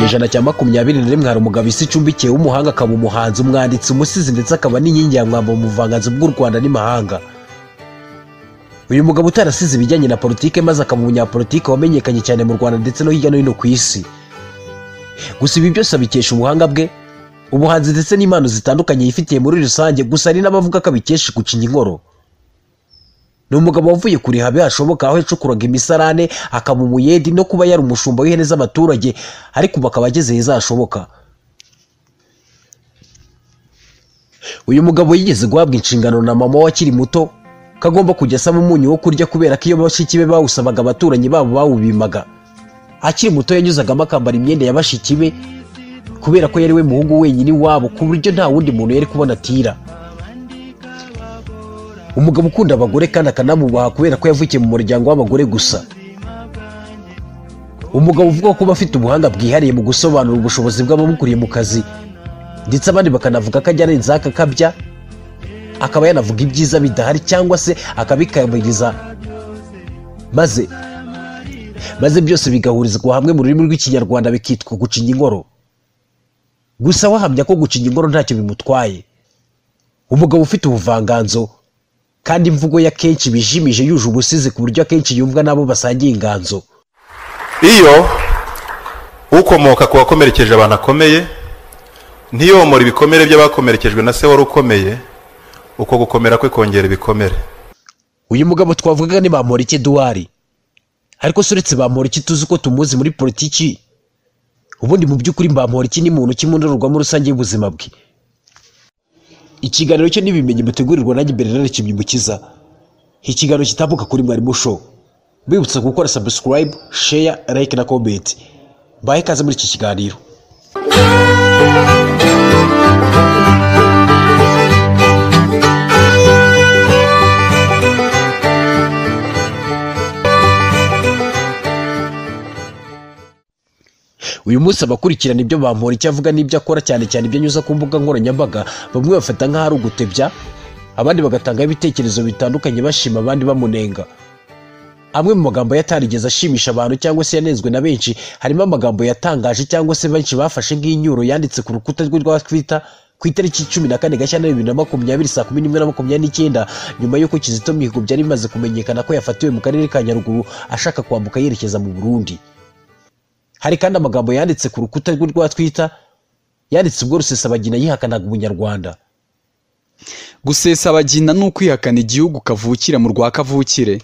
ijana cya makumyabiri na rimwe hari umugabo isi icumbikiye w'umuhanga akaba umuhanzi umwanditsi umusizi ndetse akaba n'inkingi ya mwamba mu buvanganzo bw'u rwanda n'imahanga uyu mugabo utarasize ibijyanye na politike maze akaba umunyapolitike wamenyekanye cyane mu rwanda ndetse no hirya no hino ku isi gusa ibi byose abikesha ubuhanga bwe ubuhanzi ndetse n'impano zitandukanye yifitiye muri rusange gusa hari n'abavuga ko abikesha gucinya inkoro ni umugabo wavuye kuriha hashoboka aho yacukuraga imisarane akaba umuyedi no kuba yari umushumba w'ihene z'abaturage ariko ubu akaba ageze heza hashoboka uyu mugabo yigeze guhabwa inshingano na mama we akiri muto ko agomba kujya asaba umunyu wo kurya kubera ko iyo bashiki be bawusabaga abaturanyi babo bawubimaga akiri muto yanyuzagamo akambara imyenda ya bashiki be kubera ko yari we muhungu wenyine iwabo ku buryo nta wundi muntu yari kubona atira umugabo ukunda abagore kandi akanamubaha kubera ko yavukiye mu muryango w'abagore gusa umugabo uvuga ko uba afite ubuhanga bwihariye mu gusobanura ubushobozi bw'abamukuriye mu kazi ndetse abandi bakanavuga ko ajya arenzaho akakabya akaba yanavuga ibyiza bidahari cyangwa se akabikabiriza maze maze byose bigahurizwa hamwe mu rurimi rw'ikinyarwanda bikitwa gucinya inkoro gusa wahamya ko gucinya inkoro ntacyo bimutwaye umugabo ufite ubuvanganzo kandi imvugo ye akenshi bijimije yuje ubusizi ku buryo akenshi yumvwa n'abo basangiye inganzo iyo ukomoka ku wakomerekeje abantu akomeye ntiyomora ibikomere by'abakomerekejwe na se wari ukomeye uko gukomera kwe kongera ibikomere uyu mugabo twavugaga ni bamporiki eduwari ariko se uretse bamporiki tuzi uko tumuzi muri politiki ubundi mu by'ukuri bamporiki ni muntu kimwe ndorerwamo rusange y'ubuzima bwe ikiganiro cyo n'ibimenyi mutegurirwa nanjye bernard kimyimukiza ikiganiro kitambuka kuri mwarimu show bibutsa gukora subscribe share like na comment mbahe ikaze muri iki kiganiro uyu munsi abakurikirana ibyo bampora icyo avuga n'ibyo akora cyane cyane ibyo anyuza ku mbuga nkoranyambaga bamwe bafata nk'aho ari ugutebya abandi bagatangaho ibitekerezo bitandukanye bashima abandi bamunenga amwe mu magambo ye atarigeze ashimisha abantu cyangwa se yanenzwe na benshi harimo amagambo yatangaje cyangwa se benshi bafashe nk'inyuro yanditse ku rukuta rwe rwa twita ku itariki cumi na kane gashyantare bibiri na makumyabiri saa kumi n'imwe na makumyabiri n'icyenda nyuma y'uko kizito mihigo byari bimaze kumenyekana ko yafatiwe mu karere ka nyaruguru ashaka kwambuka yerekeza mu burundi hari kandi amagambo yanditse ku rukuta rwe rwa twita yanditse ubwo rusesabagina yihakanaga ubunyarwanda gusesabagina ni ukwihakana igihugu kavukira mu rwa kavukire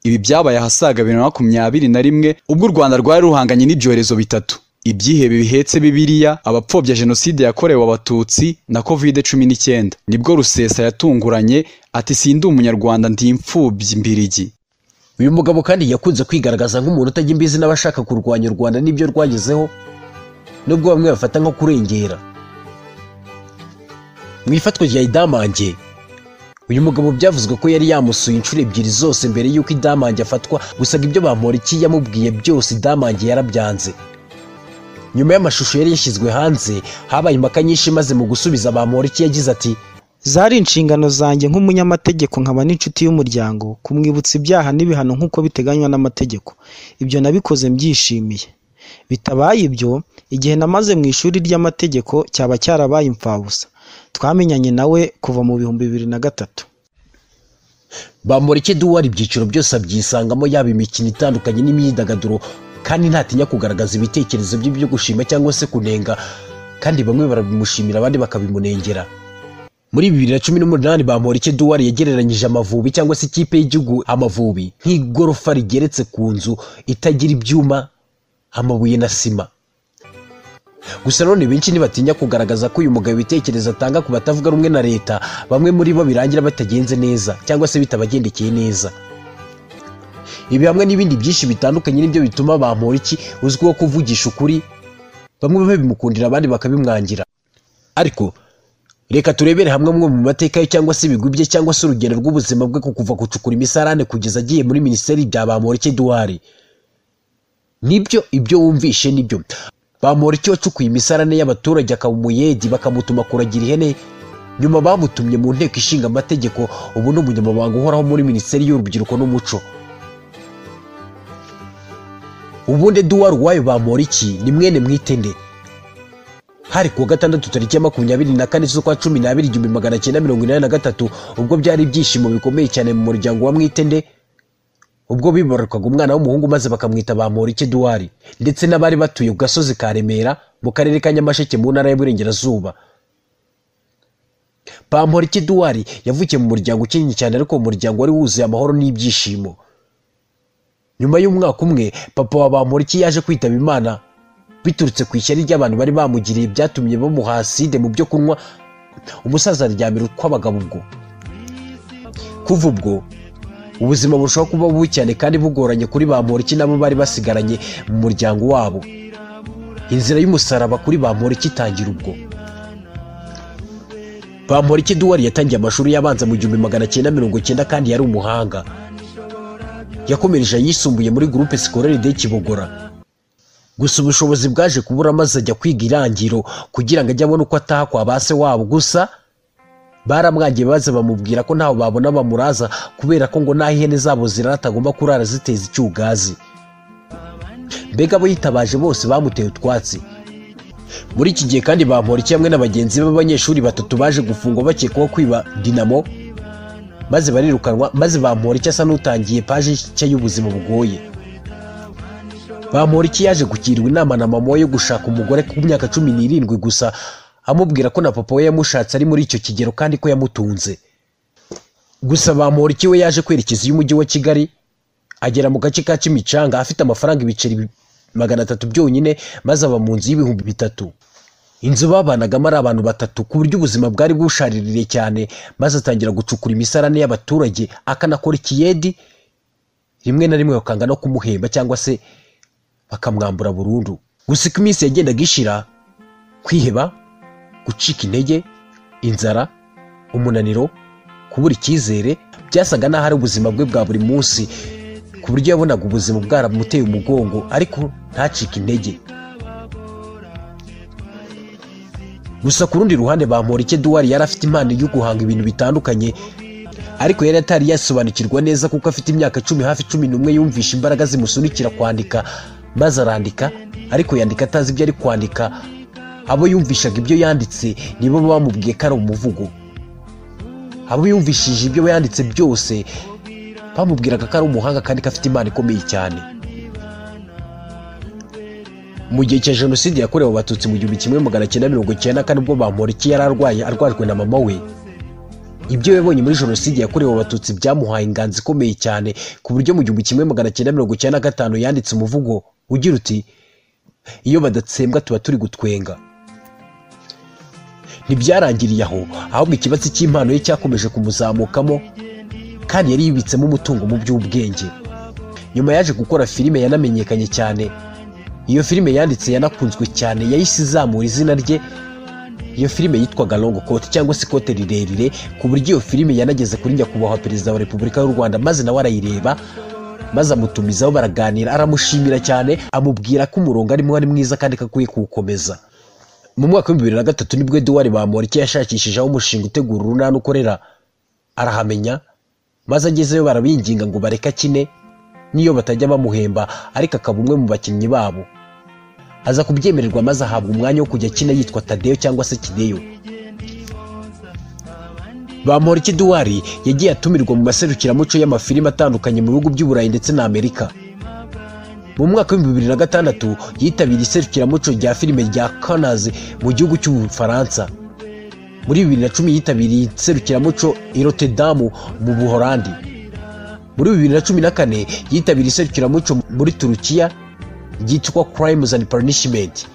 ibi byabaye ahasaga bibiri na makumyabiri na rimwe ubwo u rwanda rwari ruhanganye n'ibyorezo bitatu ibyihebe bihetse bibiliya abapfobya jenoside yakorewe abatutsi na kovide cumi n'icyenda nibwo rusesa yatunguranye ati sindi umunyarwanda ndi imfubyi mbirigi uyu mugabo kandi yakunze kwigaragaza nk'umuntu utajya imbizi n'abashaka kurwanya u rwanda n'ibyo rwagezeho nubwo bamwe bafata nko kurengera mu ifatwa rya idamange uyu mugabo byavuzwe ko yari yamusuye inshuro ebyiri zose mbere y'uko idamange afatwa gusa ngo ibyo bamporiki yamubwiye byose idamange yarabyanze nyuma y'amashusho yari yashyizwe hanze habaye impaka nyinshi maze mu gusubiza bamporiki yagize ati zari inshingano zanjye nk'umunyamategeko nkaba n'inshuti y'umuryango kumwibutsa ibyaha n'ibihano nk'uko biteganywa n'amategeko ibyo nabikoze mbyishimiye bitabaye ibyo igihe namaze mu ishuri ry'amategeko cyaba cyarabaye imfabusa twamenyanye nawe kuva mu bihumbi bibiri na gatatu bamureke duwara ibyiciro byose abyisangamo yaba imikino itandukanye n'imyidagaduro kandi ntatinya kugaragaza ibitekerezo bye byo gushima cyangwa se kunenga kandi bamwe barabimushimira abandi bakabimunengera muri bibiri na cumi n'umunani bamporiki duwari yagereranyije amavubi cyangwa se ikipe y'igihugu amavubi nk'igorofa rigeretse ku nzu itagira ibyuma amabuye na sima gusa none benshi ntibatinya kugaragaza ko uyu mugabo ibitekerezo atanga ku batavuga rumwe na leta bamwe muri bo birangira batagenze neza cyangwa se bitabagendekeye neza ibi hamwe n'ibindi byinshi bitandukanye nibyo bituma bamporiki uzwiho kuvugisha ukuri bamwe babimukundira abandi bakabimwangira ariko reka turebere hamwe amwe mu mateka ye cyangwa se ibigwi bye cyangwa se urugendo rw'ubuzima bwe ku kuva gucukura imisarane kugeza agiye muri minisiteri bya bamporiki eduwari nibyo ibyo wumvishe nibyo bamporiki wacukuye imisarane y'abaturage akaba umuyedi bakamutuma kuragira ihene nyuma bamutumye mu nteko ishinga amategeko ubu ni umunyamabanga uhoraho muri minisiteri y'urubyiruko n'umuco ubundi duwari uwayo bamporiki ni mwene mwitende hari kuwa gatandatu tariki ya makumyabiri na kane z'ukwa cumi n'abiri igihumbi magana cyenda mirongo inani na gatatu ubwo byari ibyishimo bikomeye cyane mu muryango wa mwitende ubwo bibarukaga umwana w'umuhungu maze bakamwita bamporiki duwari ndetse n'abari batuye ku gasozi ka remera mu karere ka nyamasheke mu ntara y'uburengerazuba bamporiki duwari yavukiye mu muryango ukinnye cyane ariko uwo muryango wari wuzuye amahoro n'ibyishimo nyuma y'umwaka umwe papa wa bamporiki yaje kwitaba imana biturutse ku ishyari ry'abantu bari bamugiriye byatumye bamuha aside mu byo kunywa umusaza aryamira ukw'abagabo ubwo kuva ubwo ubuzima burushaho kuba bubi cyane kandi bugoranye kuri bamporiki nabo bari basigaranye mu muryango wabo inzira y'umusaraba kuri bamporiki itangira ubwo bamporiki duwari yatangiye amashuri y'abanza mu gihumbi magana cyenda mirongo cyenda kandi yari umuhanga yakomereje ayisumbuye muri gurupe sikorere de kibogora gusa ubushobozi bwaje kubura maze ajya kwiga irangiro kugira ngo ajye abone uko ataha kwa ba se wabo gusa baramwangiye baze bamubwira ko ntaho babona bamuraza kubera ko ngo n'aho ihene zabo zirara atagomba kurara ziteza icyugazi mbega abo yitabaje bose bamuteye utwatsi muri iki gihe kandi bamporiki hamwe na bagenzi be b'abanyeshuri batatu baje gufungwa bakekwaho kwiba dinamo maze barirukanwa maze bamporiki asa n'utangiye paje nshya y'ubuzima bugoye bamporiki yaje gukirwa inama na mama we yo gushaka umugore ku myaka cumi n'irindwi gusa amubwira ko na papa we yamushatse ari muri icyo kigero kandi ko yamutunze gusa bamporiki we yaje kwerekeza iy'umujyi wa kigali agera mu gace ka kimicanga afite amafaranga ibiceri magana atatu byonyine maze aba mu nzu y'ibihumbi bitatu inzu babanagamo ari abantu batatu ku buryo ubuzima bwari busharirire cyane maze atangira gucukura imisarane y'abaturage akanakora ikiyedi rimwe na rimwe bakanga no kumuhemba cyangwa se bakamwambura burundu gusa uko iminsi yagendaga ishira kwiheba gucika intege inzara umunaniro kubura icyizere byasaga n'aho ari ubuzima bwe bwa buri munsi ku buryo yabonaga ubuzima bwaramuteye umugongo ariko ntacike intege gusa ku rundi ruhande bamporike duwari yari afite impano yo guhanga ibintu bitandukanye ariko yari atari yasobanukirwa neza kuko afite imyaka cumi hafi cumi n'umwe yumvisha imbaraga zimusunikira kwandika maze arandika ariko yandika atazi ibyo ari kwandika abo yumvishaga ibyo yanditse nibo bamubwiye ko ari umuvugo abo yumvishije ibyo yanditse byose bamubwiraga ko ari umuhanga kandi ko afite impano ikomeye cyane mu gihe cya jenoside yakorewe abatutsi mu gihumbi kimwe magana cyenda mirongo icyenda na kane ubwo bamporiki yari arwaye arwajwe na mama we ibyo yabonye muri jenoside yakorewe abatutsi byamuhaye inganzo ikomeye cyane ku buryo mu gihumbi kimwe magana cyenda mirongo icyenda na gatanu yanditse umuvugo ugira uti iyo badatsembwa tuba turi gutwenga ntibyarangiriye aho ahubwo ikibatsi cy'impano ye cyakomeje kumuzamukamo kandi yari yibitsemo umutungo mu by'ubwenge nyuma yaje gukora filime yanamenyekanye cyane iyo filime yanditse yanakunzwe cyane yahise izamura izina rye iyo filime yitwaga longo kote cyangwa se ikote rirerire ku buryo iyo filime yanageze kuri nyakubahwa perezida wa repubulika y'u rwanda maze nawe arayireba maze amutumizaho baraganira aramushimira cyane amubwira ko umurongo arimo ari mwiza kandi ko akwiye kuwukomeza mu mwaka w'ibihumbi bibiri na gatatu nibwo eduwari bamporiki yashakishijeho umushinga utegura urunana ukorera arahamenya maze agezeyo barabinginga ngo bareke akine n'iyo batajya bamuhemba ariko akaba umwe mu bakinnyi babo aza kubyemererwa maze ahabwa umwanya wo kujya akina yitwa tadeyo cyangwa se kideyo bamporiki duwari yagiye atumirwa mu maserukiramuco y'amafilime atandukanye mu bihugu by'uburayi ndetse na amerika mu mwaka w'ibihumbi bibiri na gatandatu yitabira iserukiramuco rya filime rya kanazi mu gihugu cy'ubufaransa muri bibiri na cumi yitabiriye iserukiramuco i rotedamu mu buhorandi muri bibiri na cumi na kane yitabiriye iserukiramuco muri turukiya ryitwa Crimes and Punishment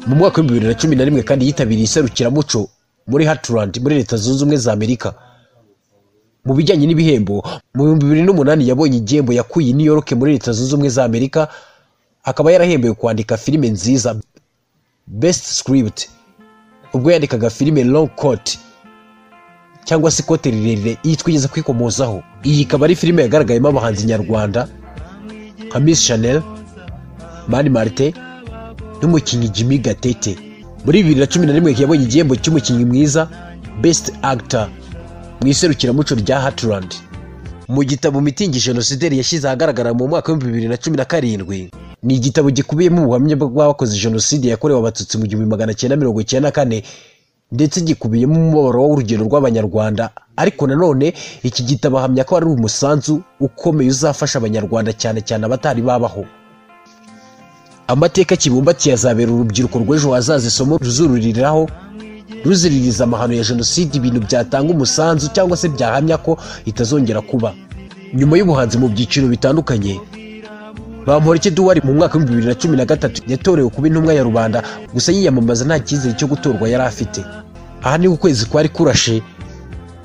mu mwaka w'ibihumbi bibiri na cumi na rimwe kandi yitabiriye iserukiramuco muri Heartland muri leta zunze ubumwe za Amerika mu bijyanye n'ibihembo mu bihumbi bibiri n'umunani yabonye igihembo yakuye i New York muri leta zunze ubumwe za Amerika akaba yarahembewe kwandika filime nziza Best Script ubwo yandikaga filime Long Coat cyangwa se ikote rirerire yitwigeze kwikomozaho iyi ikaba ari filime yagaragayemo abahanzi nyarwanda nka Miss Chanel mani marite n'umukinnyi jimmy gatete muri bibiri na cumi na rimwe yabonye igihembo cy'umukinnyi mwiza best actor mu iserukiramuco rya hatland mu gitabo mitingi jenoside yashyize ahagaragara mu mwaka w'ibihumbi bibiri na cumi na karindwi ni igitabo gikubiyemo ubuhamya bw'abakoze jenoside yakorewe abatutsi mu gihumbi magana cyenda mirongo icyenda na kane ndetse gikubiyemo umubabaro w'urugendo rw'abanyarwanda ariko nanone iki gitabo ahamya ko ari umusanzu ukomeye uzafasha abanyarwanda cyane cyane abatari babaho amateka kibumbatiye azabera urubyiruko rw'ejo hazaza isomo ruzuririraho ruziririza amahano ya jenoside ibintu byatanga umusanzu cyangwa se byahamya ko itazongera kuba nyuma y'ubuhanzi mu byiciro bitandukanye bamporiki duwari mu mwaka w'ibihumbi bibiri na cumi na gatatu yatorewe kuba intumwa ya rubanda gusa yiyamamaza nta cyizere cyo gutorwa yari afite aha ni ukwezi kwari kurashe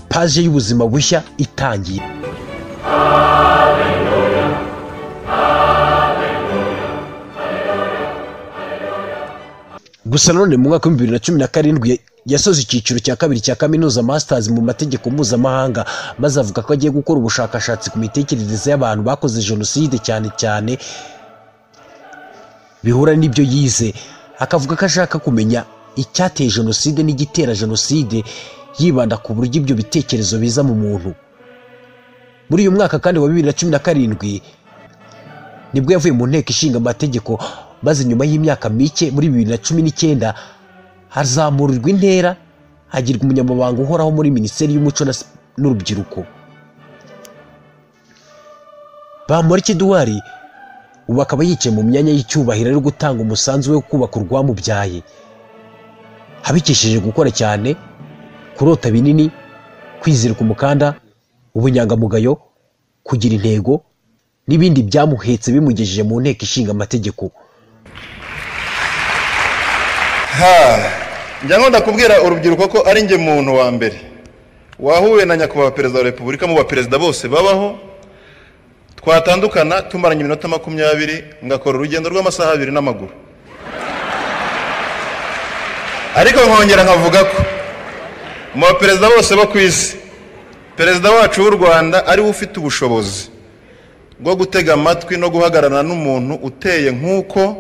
paje y'ubuzima bushya itangiye gusa nanone mu mwaka w'ibihumbi bibiri na cumi na karindwi yasoze icyiciro cya kabiri cya kaminuza masters mu mategeko mpuzamahanga maze avuga ko agiye gukora ubushakashatsi ku mitekerereze y'abantu bakoze jenoside cyane cyane bihura n'ibyo yize akavuga ko ashaka kumenya icyateye jenoside n'igitera jenoside yibanda ku buryo ibyo bitekerezo biza mu muntu muri uyu mwaka kandi wa bibiri na cumi na karindwi nibwo yavuye mu nteko ishinga amategeko maze nyuma y'imyaka mike muri bibiri na cumi n'icyenda hazamurirwa intera hagirwa umunyamabanga uhoraho muri minisiteri y'umuco na Sip- n'urubyiruko bamporiki duwari ubu akaba yicaye mu myanya y'icyubahiro ari gutanga umusanzu we wo kubaka urwamubyaye abikesheje gukora cyane kurota binini kwizirika umukanda ubunyangamugayo kugira intego n'ibindi byamuhetse bimugejeje mu nteko ishinga amategeko ha njya nkunda kubwira urubyiruko ko ari njye muntu wa mbere wahuye na nyakubahwa perezida wa repubulika mu baperezida bose babaho twatandukana tumaranye iminota makumyabiri ngakora urugendo rw'amasaha abiri n'amaguru ariko nkongera nkavuga ko mu baperezida bose bo ku isi perezida wacu w'u rwanda ariwe ufite ubushobozi bwo gutega amatwi no guhagararana n'umuntu uteye nk'uko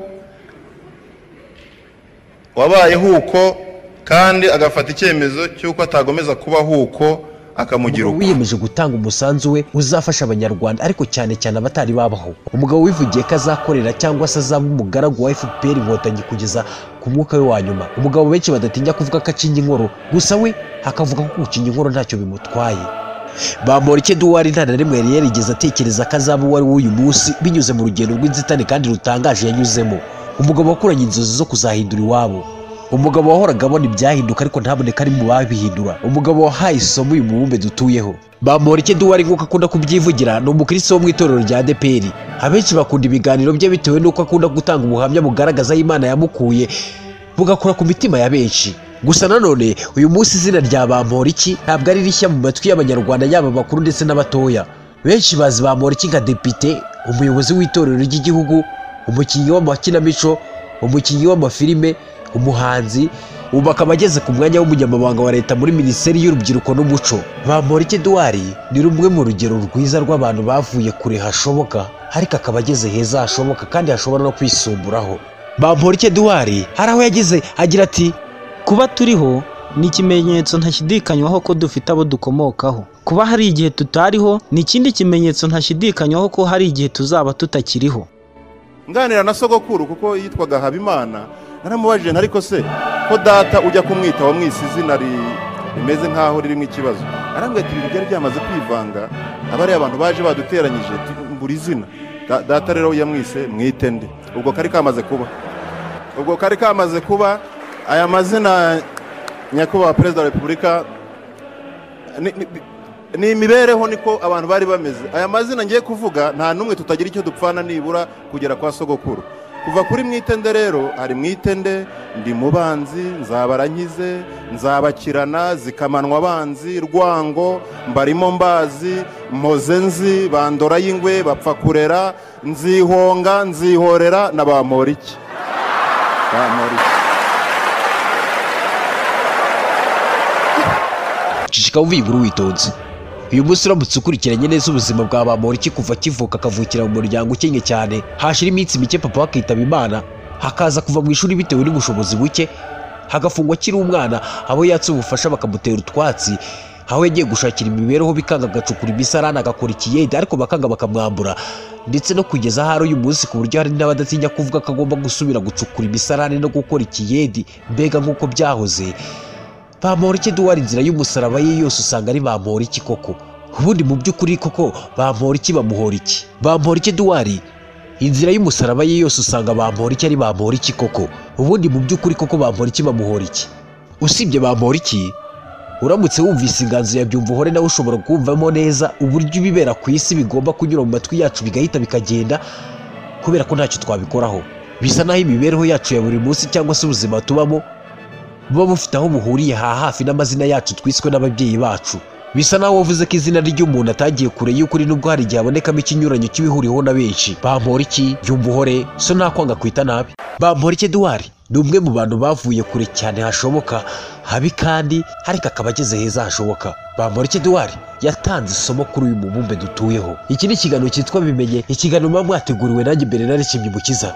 wabaye huko kandi agafata icyemezo cy'uko atagomeza kuba huko akamugira umugabo uko wiyemeje gutanga umusanzu we uzafasha abanyarwanda ariko cyane cyane abatari babaho umugabo wivugiye ko azakorera cyangwa se azaba umugaragu wa fpr inkotanyi kugeza ku mwuka we wa nyuma umugabo benshi badatinya kuvuga ko akinga inkoro gusa we akavuga ko gukinga inkoro ntacyo bimutwaye bamporiki eduwari nta na rimwe yari yarigeze atekereza ko azaba uwo ari we uyu munsi binyuze mu rugendo rw'inzitane kandi rutangaje yanyuzemo umugabo wakuranye inzozi zo kuzahindura iwabo umugabo wahoraga abona ibyahinduka ariko ntaboneke ari mu babihindura umugabo wahaye isomo uyu mubumbe dutuyeho bamporiki duwari nk'uko akunda kubyivugira ni umukristo wo mu itorero rya deperi abenshi bakunda ibiganiro bye bitewe n'uko akunda gutanga ubuhamya bugaragaza aho imana yamukuye bugakura ku mitima ya benshi gusa nanone uyu munsi izina rya bamporiki ntabwo ari rishya mu matwi y'abanyarwanda yaba abakuru ndetse n'abatoya benshi bazi bamporiki nka depite umuyobozi w'itorero ry'igihugu umukinnyi w'amakinamico umukinnyi w'amafilime umuhanzi ubu akaba ageze ku mwanya w'umunyamabanga wa leta muri minisiteri y'urubyiruko n'umuco bamporiki duwari ni rumwe mu rugero rwiza rw'abantu bavuye kure hashoboka ariko akaba ageze heza hashoboka kandi hashobora no kwisumbuраho bamporiki duwari hari aho yageze agira ati kuba turiho ni ikimenyetso ntashyidikanywaho ko dufite abo dukomokaho kuba hari igihe tutariho ni ikindi kimenyetso ntashyidikanywaho ko hari igihe tuzaba tutakiriho nganira na sogokuru kuko yitwaga habimana naramubajije nti ariko se ko data ujya kumwita wamwise izina ri- rimeze nk'aho ririmo ikibazo arambwira ati ibintu byari byamaze kwivanga aba ari abantu baje baduteranyije tu- buri zina Da- data rero yamwise mwite nde ubwo kari kamaze kuba ubwo kari kamaze kuba aya mazina nyakubahwa perezida wa repubulika ni- ni- ni imibereho niko abantu bari bameze aya mazina ngiye kuvuga nta n'umwe tutagira icyo dupfana nibura kugera kwa sogokuru kuva kuri mwitende rero hari mwitende ndi mubanzi nzabarankize nzabakirana zikamanwa abanzi rwango mbarimo mbazi mpoze nzi bandora y'ingwe bapfa kurera nzihonga nzihorera na ba moriki ba moriki cicika wumve iyi nkuru witonze uyu munsi uramutse ukurikiranye neza ubuzima bwa bamporiki kuva kivuka akavukira mu muryango ukennye cyane hashira iminsi mike papa we akitaba imana hakaza kuva mu ishuri bitewe n'ubushobozi buke hagafungwa akiri umwana abo yatse ubufasha bakamutera utwatsi aho yagiye gushakira imibereho bikanga agacukura imisarani agakora ikiyede ariko bakanga bakamwambura ndetse no kugeza aho ari uyu munsi ku buryo hari n'abadatinya kuvuga ko agomba gusubira gucukura imisarani no gukora ikiyedi mbega nk'uko byahoze bamporiki duwara inzira y'umusaraba ye yose usanga ari bamporiki koko ubundi mu by'ukuri koko bamporiki bamuhoriki bamporiki duwari inzira y'umusaraba ye yose usanga bamporiki ari bamporiki koko ubundi mu by'ukuri koko bamporiki bamuhoriki usibye bamporiki uramutse wumvise inganzo ya byumva uhore nawe ushobora kumvamo neza uburyo ibibera ku isi bigomba kunyura mu matwi yacu bigahita bikagenda kubera ko ntacyo twabikoraho bisa naho imibereho yacu ya buri munsi cyangwa se ubuzima tubamo buba bufite aho buhuriye ha hafi n'amazina yacu twiswe n'ababyeyi bacu bisa naho wavuze ko izina ry'umuntu atagiye kure y'ukuri nubwo hari igihe habonekamo ikinyuranyo kibihuriweho na benshi bamporiki yumva uhore so ntakwanga kwita nabi bamporiki eduwari ni umwe mu bantu bavuye kure cyane hashoboka habi kandi ariko akaba ageze heza hashoboka bamporiki eduwari yatanze isomo kuri uyu mubumbe dutuyeho iki ni ikiganiro cyitwa bimenye ikiganiro muba mwateguriwe nanjye mbere nari kimwe mukiza